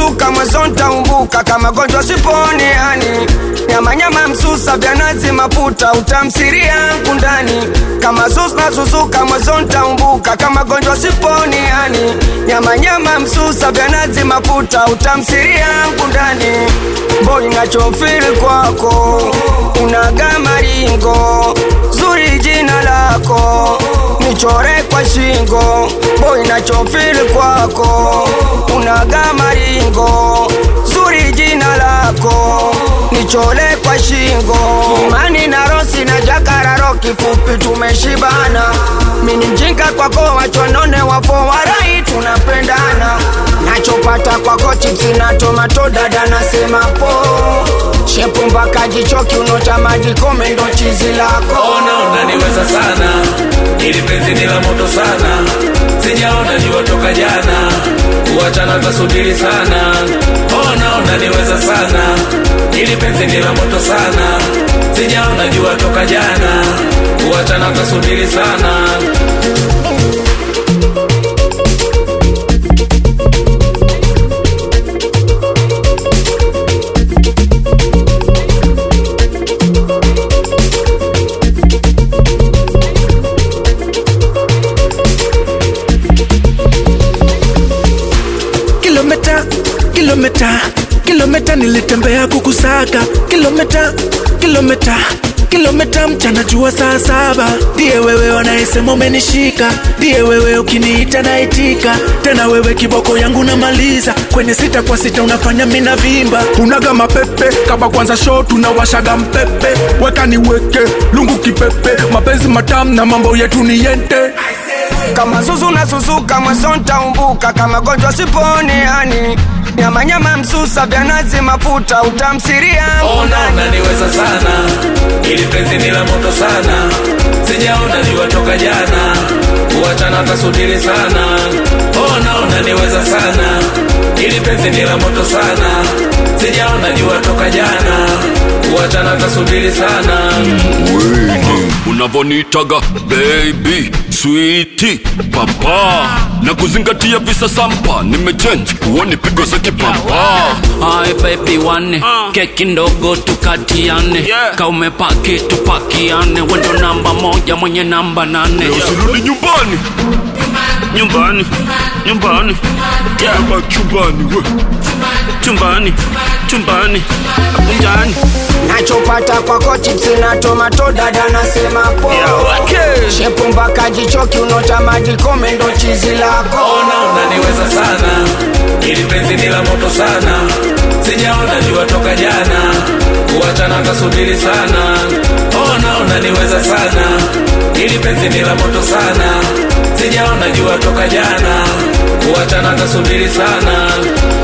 nasusuka mwezo ntaumbuka kama gonjwa siponi yani nyama nyama msusa vya nazi mafuta utamsiri yangu ndani kama sus nasusuka mwezo ntaumbuka kama gonjwa siponi yani nyama nyama msusa vya nazi mafuta utamsiri yangu ndani mboi nachofiri kwako unaga maringo zuri jina lako nichore kwa shingo boy nachofili kwako unaga maringo zuri jina lako nichole kwa shingo imani na rosi na jakararo kifupi tumeshibana mini mjinga kwako wachonone wapo warai tunapendana nachopata kwako chipsi na tomato dada nasema po shepu mpaka jicho kiuno cha maji kome ndo chizi lako ona unaniweza sana ili penzi ni la moto sana sijaona jua toka jana kuachana tasubiri sana ona unaniweza sana ili penzi ni la moto sana sijaona jua toka jana kuachana tasubiri sana kilomita kilomita kilomita nilitembea kukusaka kilomita kilomita kilomita mchana jua saa saba ndiye wewe wanayesema umenishika ndiye wewe ukiniita naitika tena wewe kiboko yangu namaliza kwenye sita kwa sita unafanya mina vimba unaga mapepe kama kwanza show tunawashaga mpepe weka niweke lungu kipepe mapenzi matamu na mambo yetu ni yente kama zuzu nasusuka mwezo ntaumbuka kama gonjwa siponi yani nyama nyama msusa vya nazi mafuta utamsiri yangu ona ndani unaniweza sana ili penzi ni la moto sana sijaona jua toka jana kuachana tasubiri sana ona unaniweza sana ili penzi ni la moto sana sijaona jua toka jana kuachana tasubiri sana Wini, unavonitaga baby switi papa na kuzingatia visa sampa nimechange uoni pigo za kipapa Hai baby wane keki ndogo tukatiane Yeah. kaumepaki tupakiane wendo namba moja mwenye namba nane usirudi nyumbani nyumbani nyumbani yeah. ama chumbani we chumbani chumbani kunjani nachopata kwako chipsi na tomato dada nasema po shepu mpaka jicho kiuno cha maji kome ndo chizi lako ona unaniweza sana ili penzi ni la moto sana sijaona jua toka jana kuachana tasubiri sana ona unaniweza sana ili penzi ni la moto sana sijaona jua toka jana kuachana tasubiri sana